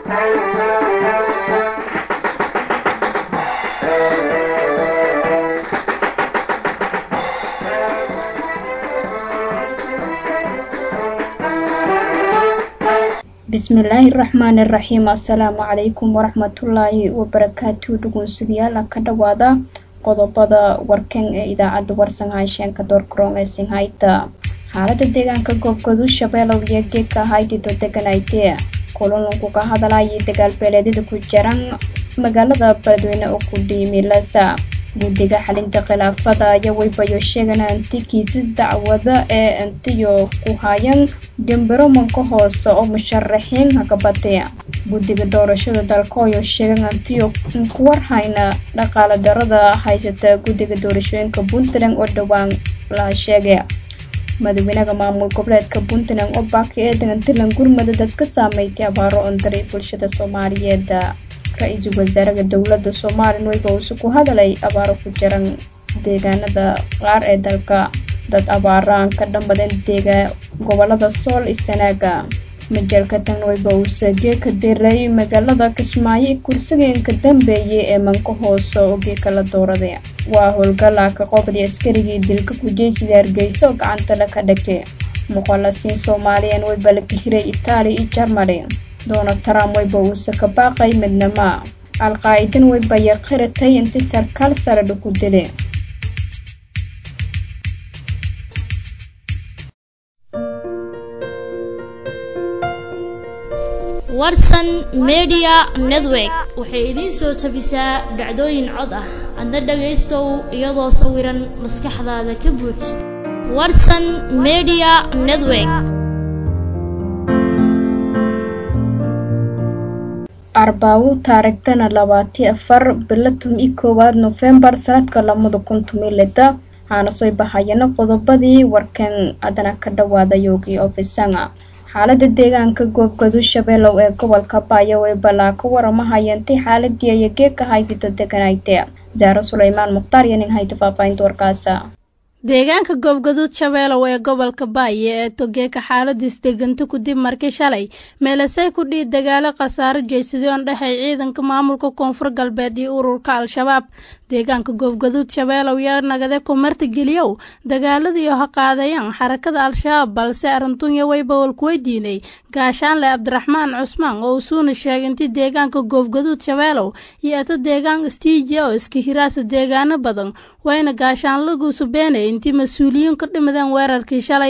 bismillaahi raxmaani raxiim assalaamu calaykum waraxmatullaahi wabarakaatu dhugunsidayaal ka dhawaada qodobada warkan ee idaacadda warsan haasheenka doorkaroon ee sinhayta xaalada deegaanka goobgadu shabeelow iyo geedka haydito deganaytee kulununku ka hadlayay dagaalbeeleedyada ku jiran magaalada beledweyne oo ku dhiimilasa guddiga xalinta khilaafada ayaa weybayo sheegan anti kiisas dacwada ee antiyo ku hayan gambaromanka hoose oo musharaxiin hagabadee guddiga doorashada dalkooyo sheegan antiyo kuwarhayna dhaqaale darada haysata guddiga doorashooyinka puntland oo dhowaan la sheegay madaxweynaha maamul goboleedka puntland oo baaki ee degantilan gurmada dad ka saameeytay abaaro ondaray bulshada soomaaliyeed ra-iisul wasaaraha dowladda somalilan weyba uuse ku hadalay abaaro ku jiran deegaanada qaar ee dalka dad abaaraan ka dhammadeen deega gobolada sool isanaaga majalka tan weyba uuse geeka diray magaalada kismaayo kursigeenka dambeeyay ee manka hoose oo geeka la dooraday waa howlgala ka qobday askarigii dilka kujeysiga hargeysa oo gacantale ka dhagtay muqalasiin soomaaliyan weyba la kahiray itaaliya iyo jarmali donald trump weyba uuse ka baaqay midnama al-qaa'idan weybaya qiratay inti sarkaal sare dhuku dile warsan media network waxay idiin soo tabisaa dhacdooyin cod ah adna dhagaystow iyadoo sawiran maskaxdaada ka buuj warsan media network arbaawo taarigtana labaati afar bilo tumi koowaad nofembar sanadka lamada kun tumi lida waxaana soo bahayana qodobadii warkan adana ka dhawaada yoogii ofisanga xaalada deegaanka goobgadu shabeelow ee gobolka baayo ee balaa ka waramahayantay xaaladii aya geeka haydito deganayte zaaro suleymaan mukhtaar iyo nin hayta faahfaahinta warkaasa deegaanka goobgaduud shabeelow ee gobolka baaye ee togeeka xaaladiis deganta kadib markii shalay meelasay ku dhihi dagaalo khasaaro jeysadoon dhexay ciidanka maamulka koonfur galbeed iyo ururka al-shabaab deegaanka goobgaduud shabeelow yaa nagade kumarta geliyow dagaaladiioo ha qaadayaan xarakada al-shabaab balse arrintunya weybawal kuweydiinay gaashaanle cabdiraxmaan cusmaan oo usuuna sheegay intii deegaanka goobgaduud shabeelow iyo eto deegaan istiijiya oo iska hiraasa deegaano badan wayna gaashaanlaguusu beenay intii mas-uuliyiin ka dhimadeen weerarkii shalay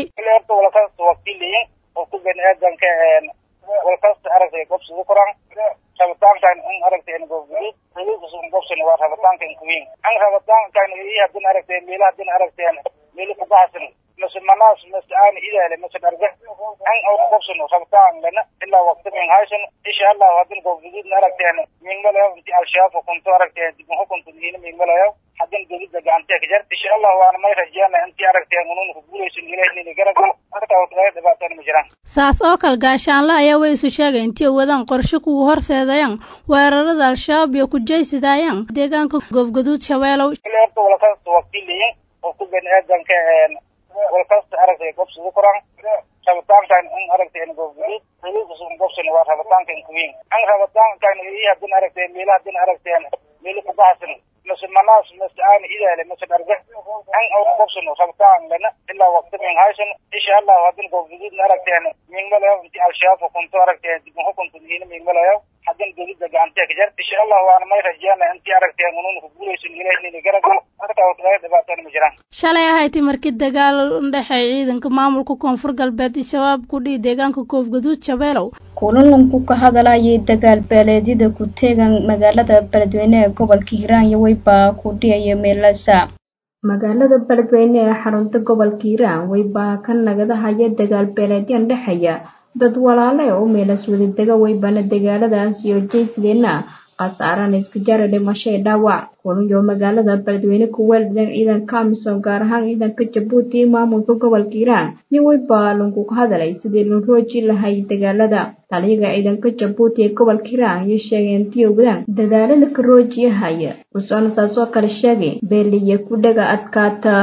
rabitaankan in aragtay goobguduud xuduudkasun gobsan waa rabitaankan kuwiin an rabitaankan iyo hadin aragtay meela hadin aragteen meelo kubahasan mase manaas mase aan idaale mase dharga an oo gobsan rabitaan lana ilaa waqti min haysan insha allah hadin goobguduudna aragteen mingmalayo inti al-shabaab hukunto aragteen dib hukunto miina mingmalayo hadin dowladda gacantee ka jar insha allah waana may rajeyana intii aragteen unuuna ku guulaysan ilahnina garagal marka waqtigaa dhibaatana ma jiraan saas oo kale gaashaanle ayaa way isu sheegay intii wadaan qorshe kuwa horseedayaan weerarada al-shabaab iyo kujaysidaayaan deegaanka goobgaduud shabeelow horta walakasta wakiiliyin oo ku bani aadanka walkasta aragtay gobsada koraan rabitaankan in aragtay goobguduud xuduudkasun gobsan waa rabitaankan kuwiin an rabitaankan iyo hadin aragtay meela hadin aragteen meelo kubahasan mase manaas mase aan idaale mase dharga an oo gobsan rabitaan lana ilaa waqti min haysan insha allah hadin goobguduudna aragteen mingmalayo inti al-shabaab hukunto aragteen dib hukunto miina mingmalayo hadin dowladda gacantee ka jar insha allah waana may rajeyana intii aragteen unuuna ku guulaysan ilahnina garagal marka waqtigaa dhibaatana ma jiraan shalay ahayti markii dagaal udhexeey ciidanka maamulka koonfur galbeed iyo shabaab ku dhihi deegaanka goobgaduud shabeelow kulanunku ka hadalayay dagaal beeleedyada ku teegan magaalada beledweyne ee gobolka hiiraan iyo weybaa ku dhiyaya meelasa magaalada beledweyne ee xarunta gobolka hiiraan weybaa ka nagadahaya dagaal beeleedyan dhexeeya dad walaale oo meelas wadadega weybana dagaaladaas iyo jeysideena khasaarana iska jara dhimasho ee dhaawac kulunyo magaalada beledweyne ku weeldan ciidanka amisom gaar ahaan ciidanka jabuuti iyo maamulka gobolka hiiraan nin weybaa lunku ka hadalay sidii loo rooji lahay dagaalada taliyaga ciidanka jabuuti ee gobolka hiiraan iyo sheegay intii wadaan dadaalo laka roojiyahaya usoona saasoo kale sheegay beeliya ku dhaga adkaata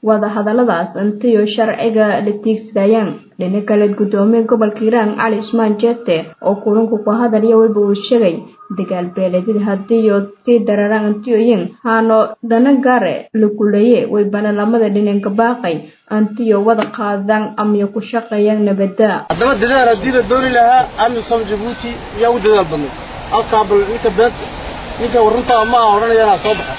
wadahadaladaas intiyo sharciga la tiigsadayaan dhina kale gudoomiye gobolka hiiraan cali cusmaan jeete oo kulanku ku hadalaya weliba uu sheegay dagaal beeleedyada hadiiyo sii dararaan antiyoyin haano dana gaare laguleeye way banalamada dhinanka baaqay antiyo wada qaadaan amyo ku shaqeeyaan nabada haddaba dadaal haddii la dooni lahaa amisom jabuuti yaa u dadaal badnay halkaa bal ninka beed ninka warruntaa ma aha odhanayanaa soo baxa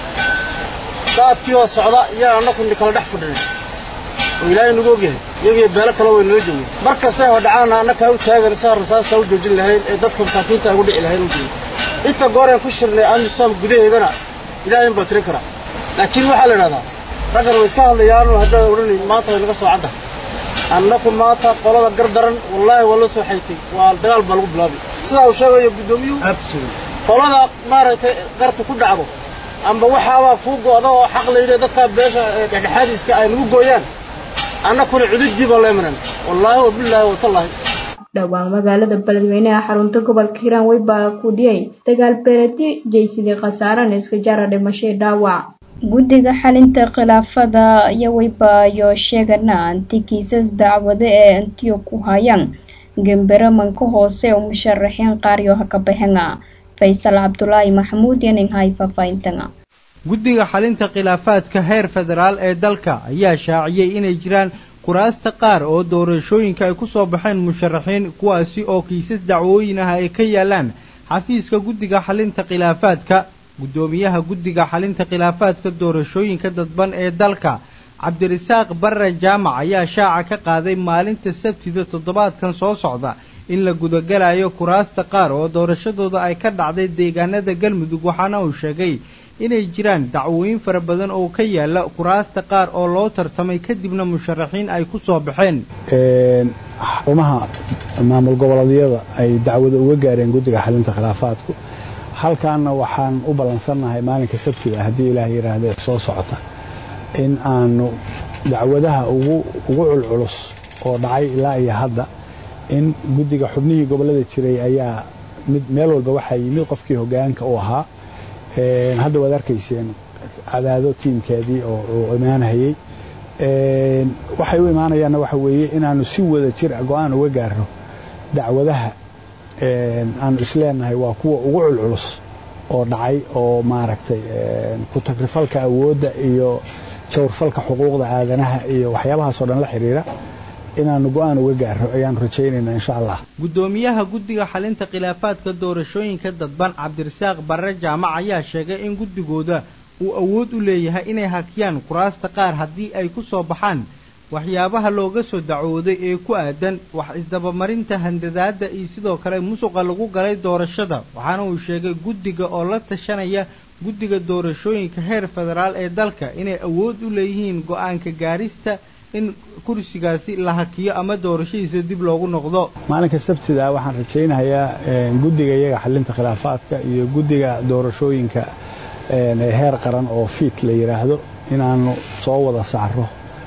daadkii oo socda yaa annaku kala dhex fadhinay oo ilaahay nagu ogyahay iyagiyo beelo kale way nala joogeen mar kastay hodhacaana annakaa u taagan saa rasaastaa u joojin lahayn ee dadka masaakiinta ugu dhici lahayn u joogin inta gooreen ku shirnay amisom gudaheedana ilaahay baa tirin karaa laakiin waxaa la idhahdaa raggan way iska hadlayaanoo haddaad odhanayn maanta way naga soo cadda annaku maanta qolada gardaran wallaahi waa la soo xaytay waa dagaal baa lagu bilaabay sidaa uu sheegayo guddoomiyuhu qolada maaragtay qarta ku dhacdo amba waxaabaa kuu go'da oo xaq layidhi dadkaa beesha dhexdhexaadiska ay nagu gooyaan annakuna cududii baa leemanan wallaahi wa billaahi watallaahi dhowaan magaalada beledweynaha xarunta gobolka hiiraan weybaa ku dhiyay dagaal beeledyo jeysidii khasaarana iska jara dhimashay dhaawac guddiga xalinta khilaafada iyo weybaayo sheegana anti kiisas dacwade ee antiyo ku hayaan gemberamanka hoose oo musharaxiin qaaryo haka baxena faysal cabdulaahi maxamuud iyo ninhay faahfaahintan guddiga xalinta khilaafaadka heer federaal ee dalka ayaa shaaciyey inay jiraan kuraasta qaar oo doorashooyinka ay ku soo baxeen musharaxiin kuwaasi oo kiisas dacwooyin ah ay ka yaalaan xafiiska guddiga xalinta khilaafaadka guddoomiyaha guddiga xalinta khilaafaadka doorashooyinka dadban ee dalka cabdirasaaq barre jaamac ayaa shaaca ka qaaday maalinta sabtida toddobaadkan soo socda in la gudagalayo kuraasta qaar oo doorashadooda ay ka dhacday deegaanada galmudug waxaana uu sheegay inay jiraan dacwooyin fara badan oo ka yaala kuraasta qaar oo loo tartamay kadibna musharaxiin ay ku soo baxeen xarumaha maamul goboleedyada ay dacwada uga gaareen guddiga xalinta khilaafaadku halkaanna waxaan u ballansannahay maalinka sabtida haddii ilaah yidhaahdee soo socota in aanu dacwadaha ugu ugu culculus oo dhacay ilaa iyo hadda in guddiga xubnihii gobollada jiray ayaa mid meel walba waxaa yimid qofkii hoggaanka u ahaa hadda waad arkayseen cadaado tiimkeedii oo imaanahayey waxay u imaanayaanna waxa weeye inaanu si wada jir go-aan uga gaarno dacwadaha aanu isleenahay waa kuwa ugu culculus oo dhacay oo maaragtay ku tagrifalka awoodda iyo jawrfalka xuquuqda aadanaha iyo waxyaabahaasoo dhan la xidhiira inaanu go-aan uga gaarno ayaanu rajaynaynaa insha allah guddoomiyaha guddiga xalinta khilaafaadka doorashooyinka dadban cabdirasaaq barre jaamac ayaa sheegay in guddigooda uu awood u leeyahay inay hakiyaan kuraasta qaar haddii ay ku soo baxaan waxyaabaha looga soo dacwooday ee ku aadan wax isdabamarinta handadaadda iyo sidoo kale musuqa lagu galay doorashada waxaana uu sheegay guddiga oo la tashanaya guddiga doorashooyinka heer federaal ee dalka inay awood u leeyihiin go-aanka gaarista in kursigaasi la hakiyo ama doorashadiisa dib loogu noqdo maalinka sabtida waxaan rajaynayaa guddiga iyaga xalinta khilaafaadka iyo guddiga doorashooyinka heer qaran oo fiit la yidhaahdo inaanu soo wada saaro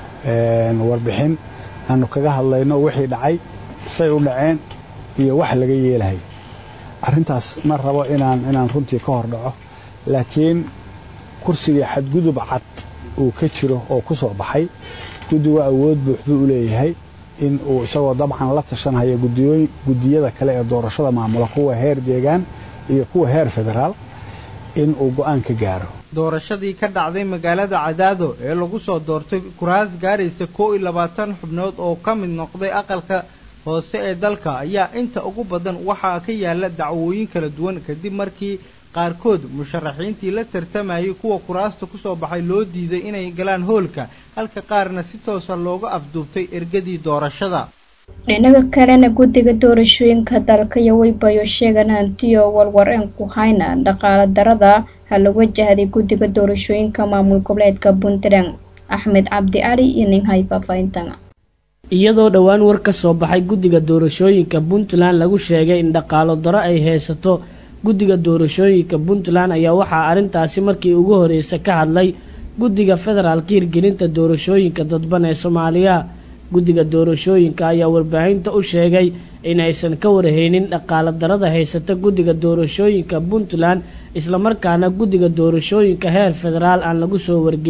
warbixin aanu kaga hadlayno wixii dhacay say u dhaceen iyo wax laga yeelahay arrintaas ma rabo inaan inaan runtii ka hor dhaco laakiin kursigii xadgudub cad uu ka jiro oo ku soo baxay guddigu awood buuxduu u leeyahay in uu isagoo dabcan la tashanhayo guddiyada kale ee doorashada maamula kuwa heer deegaan iyo kuwa heer federaal in uu go-aan ka gaaro doorashadii ka dhacday magaalada cadaado ee lagu soo doortay kuraas gaaraysa kow iyo labaatan xubnood oo ka mid noqday aqalka hoose ee dalka ayaa inta ugu badan waxaa ka yaala dacwooyin kala duwan kadib markii qaarkood musharaxiintii la tartamayay kuwa kuraasta ku soo baxay loo diiday inay galaan hoolka halka qaarna si toosa looga afduubtay ergadii doorashada dhinaga kalena guddiga doorashooyinka dalka iyo weybayo sheegan hantiyo walwareen ku hayna dhaqaala darada ha la wajahday guddiga doorashooyinka maamul goboleedka puntland axmed cabdi cali iyo ninhay faahfaahintan iyadoo dhowaan war ka soo baxay guddiga doorashooyinka puntland lagu sheegay in dhaqaalo daro ay haysato guddiga doorashooyinka puntland ayaa waxaa arrintaasi markii ugu horreysa ka hadlay guddiga federaalka hirgelinta doorashooyinka dadban ee soomaaliya guddiga doorashooyinka ayaa warbaahinta u sheegay inaysan ka warhaynin dhaqaala darada haysata guddiga doorashooyinka puntland islamarkaana guddiga doorashooyinka heer federaal aan lagu soo wargelin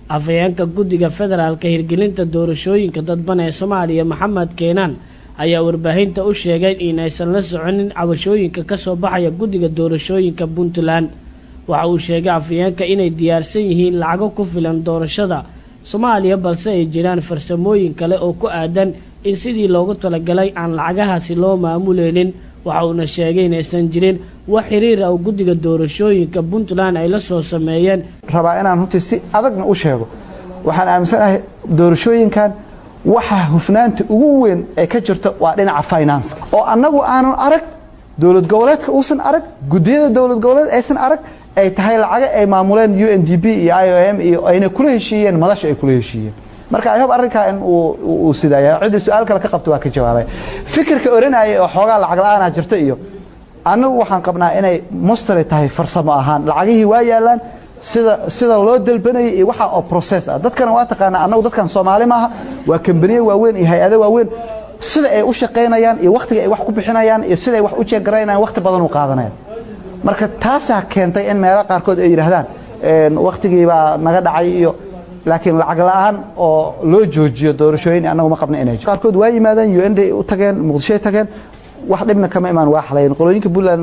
afhayeenka guddiga federaalka hirgelinta doorashooyinka dadban ee soomaaliya maxamed keenaan ayaa warbaahinta u sheegay inaysan la soconin cabashooyinka ka soo baxaya guddiga doorashooyinka puntland waxa uu sheegay afhayeenka inay diyaarsan yihiin lacago ku filan doorashada soomaaliya balse ay jiraan farsamooyin kale oo ku aadan in sidii loogu talagalay aan lacagahaasi loo maamuleynin waxa uuna sheegay inaysan jirin wax xiriir ah oo guddiga doorashooyinka puntland ay la soo sameeyeen rabaa inaan runtii si adagna u sheego waxaan aaminsanahay doorashooyinkan waxa hufnaanta ugu weyn ee ka jirta waa dhinaca finance oo annagu aanan arag dowlad goboleedka uusan arag guddiyada dowlad goboleed aysan arag ay tahay lacaga ay maamuleen u n d p iyo i o m iyo ayna kula heshiiyeen madasha ay kula heshiiyeen marka i hope arrinkaa in uu sidaaya ciddii su-aal kale ka qabta waa ka jawaabay fikirka oranaya oo xoogaa lacag la-aanaa jirta iyo annagu waxaan qabnaa inay mustari tahay farsamo ahaan lacagihii waa yaalaan sida sida loo dalbanayay iyo waxa oo process ah dadkana waa taqaanaa annagu dadkan soomaali maaha waa kambaniye waaweyn iyo hay-ado waaweyn sida ay u shaqaynayaan iyo wakhtiga ay wax ku bixinayaan iyo sida ay wax u jeegaraynayaan wakhti badan u qaadanayaan marka taasaa keentay in meelo qaarkood ay yidhaahdaan wakhtigii baa naga dhacay iyo laakiin lacag la-aan oo loo joojiyo doorashooyin annagu ma qabna inay qaarkood waa yimaadeen u n d u tageen muqdishoy tageen wax dhibna kama imaan waa xalayn qolooyinka puntland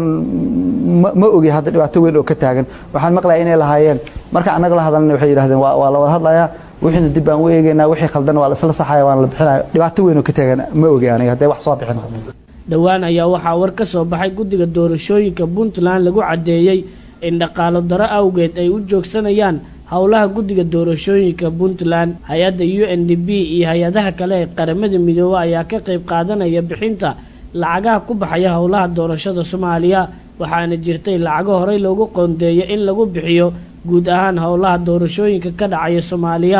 ma ogi hadda dhibaato weyn oo ka taagan waxaan maqlaya inay lahaayeen marka annaga la hadalna waxay yidhahdeen waa la wada hadlayaa wixiina dib baan u eegaynaa wixii khaldan waa la isla saxaya waan la bixinaya dhibaato weyn oo ka taagan ma ogi aniga hadday wax soo bixin dhowaan ayaa waxaa war ka soo baxay guddiga doorashooyinka puntland lagu caddeeyey in dhaqaalo daro awgeed ay u joogsanayaan howlaha guddiga doorashooyinka puntland hay-adda u n d b iyo hay-adaha kale ee qaramada midoobe ayaa ka qayb qaadanaya bixinta lacagaha ku baxaya howlaha doorashada soomaaliya waxaana jirtay lacago horey loogu qoondeeyo in lagu bixiyo guud ahaan howlaha doorashooyinka ka dhacaya soomaaliya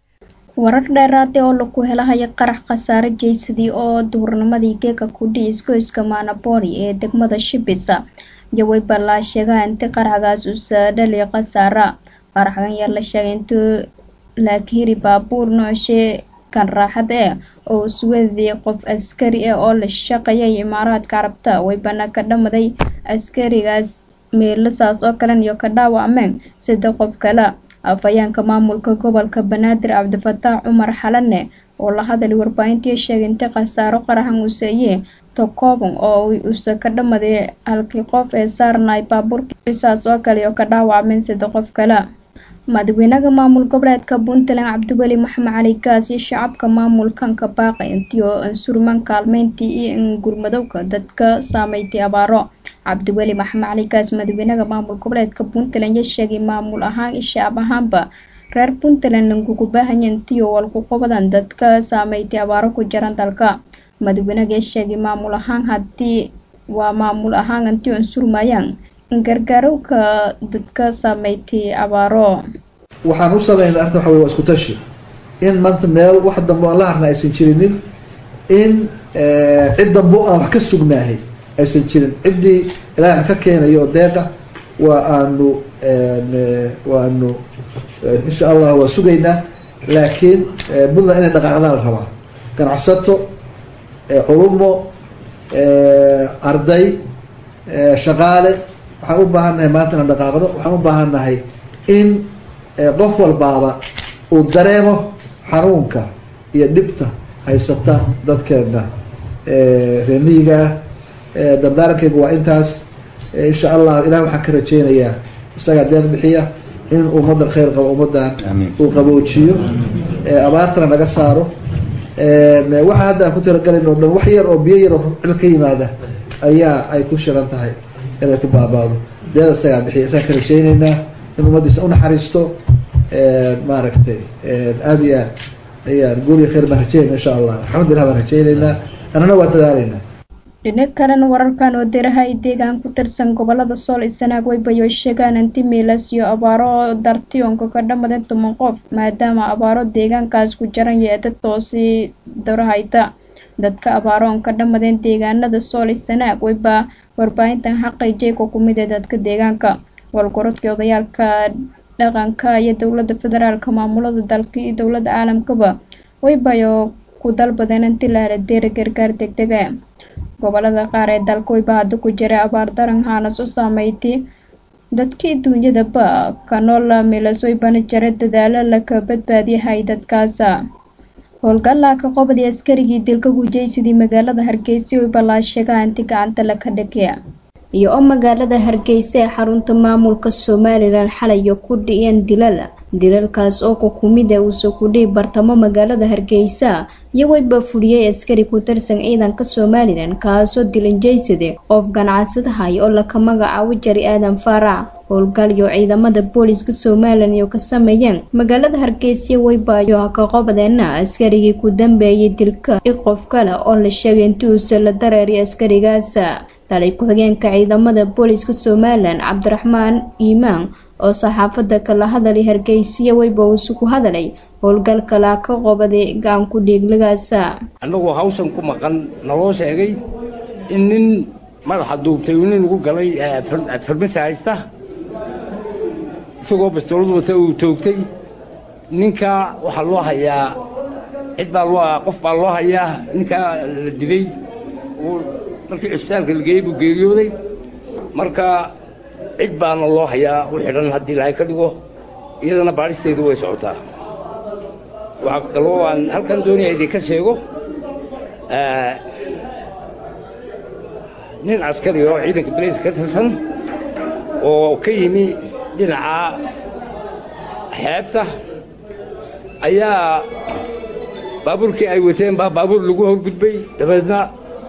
warar dheeraade oo lagu helahaya qarax khasaare jeysadii oo duhurnimadii geega kudhi isgoyska maanabori ee degmada shibisa iyo waybalaa sheegaa inti qaraxgaas usa dhali khasaara qaraxgan yaa la sheegay intuu laakihiri baabuur noocshee kan raaxad eh oo iswadii qof askari ah oo la shaqeeyay imaaraadka carabta waybana ka dhamaday askarigaas meelasaas oo kalen iyo ka dhaawacmeen sida qof kale afhayeenka maamulka gobolka banaadir cabdifataax cumar xalane oo la hadalay warbaahintii sheegay intii khasaaro qaraxan useeye tokobon oo usa ka dhamaday halkii qof ee saarnay baabuurkiisaas oo kale iyo ka dhaawacmeen sida qof kale madaxweynaha maamul goboleedka puntland cabdiweli maxamed cali gaas iyo shacabka maamulkanka baaqay intii oo ansurman kaalmeyntii iyo ingurmadowga dadka saameystay abaaro cabdiweli maxamed cali gaas madaxweynaha maamul goboleedka puntland ya sheegay maamul ahaan iyo shacab ahaanba reer puntland langugu baahanya intii oo walku qabadan dadka saameystay abaaro ku jiran dalka madaxweynaha ya sheegay maamul ahaan haddii waa maamul ahaan intii ansurmayaan gargaarowka dadka saameystay abaaro waxaan u sameynay arrinta waxa wey waa isku tashi in maanta meel wax dambe aan la harna aysan jirinin in cid dambe aan wax ka sugnaahay aysan jirin ciddii ilaahay ka keenayo oo deeqa waa aanu waanu insha allah waa sugaynaa laakiin puntland inay dhaqaaqdaan la rabaa ganacsato culumo arday shaqaale waxaan u baahannahay maanta inaan dhaqaaqdo waxaan u baahannahay in qof walbaaba uu dareemo xanuunka iyo dhibta haysata dadkeena reemiyigaa dardaarankeyga waa intaas insha allah ilaah waxaan ka rajeynayaa isagaa deeq bixiya in ummaddan khayr qabo ummaddan uu qaboojiyo abaartana naga saaro waxa hadda aan ku talagalin oo dhan wax yar oo biyo yar oo cil ka yimaada ayaa ay ku shiran tahay inay ku baabaado deeda isagaa bixiya isaan ka rajeyneynaa in ummaddiisa unaxariisto maaragtay aada iyo aad ayaan guul iyo khayr baan rajeynayna insha allah alxamdulillah baan rajeyneynaa annana waa dadaaleynaa dhinac kalena wararkan oo diraha ay deegaan ku tirsan gobolada sool isanaag waybayo sheegaan anti miilas iyo abaaro dartiyonka ka dhamaden toban qof maadaama abaaro deegaankaas ku jaran yeeda toosii darahayta dadka abaaroon ka dhamadeen deegaanada sool isanaag wayba warbaahintan xaqay ku kumid ee dadka deegaanka walgorodkii odayaalka dhaqanka iyo dowlada federaalka maamulada dalka iyo dowlada caalamkaba waybayo ku dalbadeen inti la hela deera gargaar degdega gobolada qaar ee dalka wayba hadda ku jiray abaar daran haanas u saameeytay dadkii duunyadaba kanola milasoy banajare dadaalo laka badbaadiyahay dadkaasa howlgallaa ka qobday askarigii dilka gujaysadii magaalada hargeysa oy ballaasheega anti gacanta laka dhigaya iyo oo magaalada hargeysa ee xarunta maamulka somalilan xalayo ku dhiyeen dilal dilalkaas oo kukumida uusoo kudhihi bartamo magaalada hargeysa iyagooba fuliyey askari ku tirsan ciidanka somalilan kaasoo dilanjaysade qof ganacsadahay oo laka magacaabo jari aadan faarac howlgalyo ciidamada booliska somalilan iyo ka sameeyeen magaalada hargeysa weybayo ka qobadeena askarigii ku dambeeyay dilka i qof kale oo la sheegay intii uuse la dareeriy askarigaas talay ku-xigeenka ciidamada booliska somalilan cabdiraxmaan iimaan oo saxaafada kala hadalay hargeysiya weyba uusu ku hadalay howlgalkalaa ka qobaday gacanku dhiigligaasa annagoo hawshan ku maqan naloo sheegay in nin madaxa duubtay uu nin ugu galay farmasa haysta isagoo bastoolad wata uu toogtay ninkaa waxaa loo hayaa cid baa loo qof baa loo hayaa ninkaa la dilay markii cisbitaalka la geeyey buu geeriyooday marka cid baana loo hayaa u xidhan haddii ilaahay ka dhigo iyadana baadhisteedu way socotaa waxaa kaloo aan halkan doonaya idinka sheego nin askari oo ciidanka balays ka tirsan oo ka yimi dhinaca xeebta ayaa baabuurkii ay wateen baa baabuur lagu horgudbay dabeedna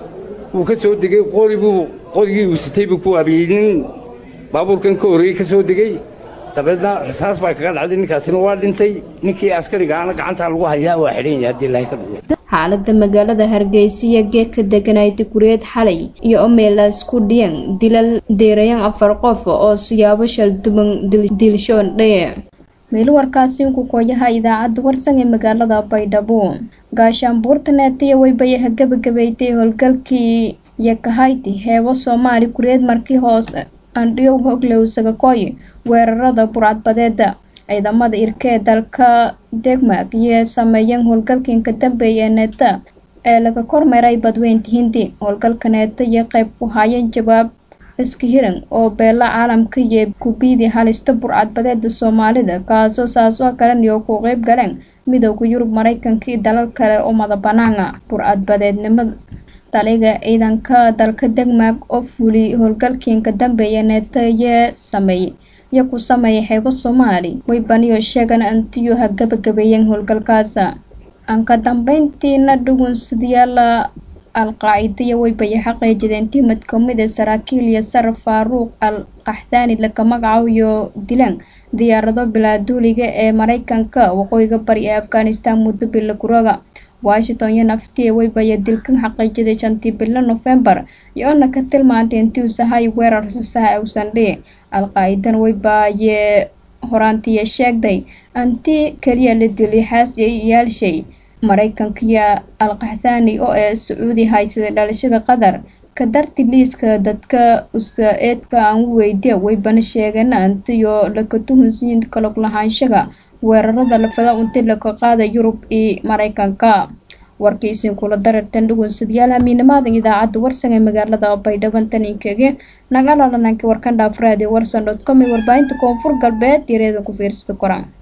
wuu ka soo degey qoribuu qorigii uu sitay buu ku abiyey nin baabuurkan ka horreeyey ka soo degey dabeedna rasaas baa kaga dhacday ninkaasina waa dhintay ninkii askarigaana gacantaa lagu hayaa waa xidhan yahay haddii ilaahay ka dhigo xaalada magaalada hargeysa iyo geedka deganay digureed xalay iyo omeelaas ku dhiyan dilal deerayan afar qof oo siyaabo shalduban dilshoon dhaye meel warkaasi ku kooyaha idaacadda warsan ee magaalada baydhabo gaashaanbuurta neetiya weybayaha gabagabeeytay howlgalkii yakahayti heebo soomaali kureed markii hoose andhiyow hoglow sagakoy weerarada burcadbadeeda ciidamada irka ee dalka degmag iyo sameeyeen howlgalkiinka dambeeya ee neeta ee laga kormeeray badweynta hindi howlgalka neeta iyo qayb ku haayeen jawaab iska hiran oo beela caalamka iyo kubiidi halista burcadbadeeda soomaalida kaasoo saas oo kalen iyo ku qeyb galeen midooda yurub maraykanka iyo dalal kale oo madabanaana burcadbadeednimada taliga ciidanka dalka degmag oo fuuli howlgalkiinka dambeeya neeta iyo sameeyey iyo ku sameeyay xeebo soomaali way baniyo sheegan antiyo ha gabagabeeyeen howlgalkaasa aan ka dambeyntiina dhugunsadayaala al-qaacidiya weybaya xaqiijideen timid kamid ee saraakiil iyo sar faaruuq al qaxdaani laka magacabiyo dilaan diyaarado bilaaduuliga ee maraykanka waqooyiga bari ee afghanistan muddo bila kurooga washington iyo naftiya weybaya dilkan xaqiijiday shantii bilo nofembar iyo-ona ka tilmaantay intii uu sahay weerar sasaha uusan dhihi al-qaacidan weybaaye horaantiya sheegday anti keliya la dilay xaasiyay iyaalshay maraykanka iyo al-qaxdaani oo ee sacuudi haysaday dhalashada qatar ka darti liiska dadka usa-eedka aan u weydiya weybana sheegeen antiyo laka tuhunsiyin kalog lahaanshaga weerarada lafada unti laka qaada yurub iyo maraykanka warkaysin kula darartan dhugunsadayaal hamiinamaadan idaacadda warsan ee magaalada baydhaban taninkege nagalalananki warkan dhaafraadi warsan dot com ee warbaahinta koonfur galbeed yareedan ku fiirsada koran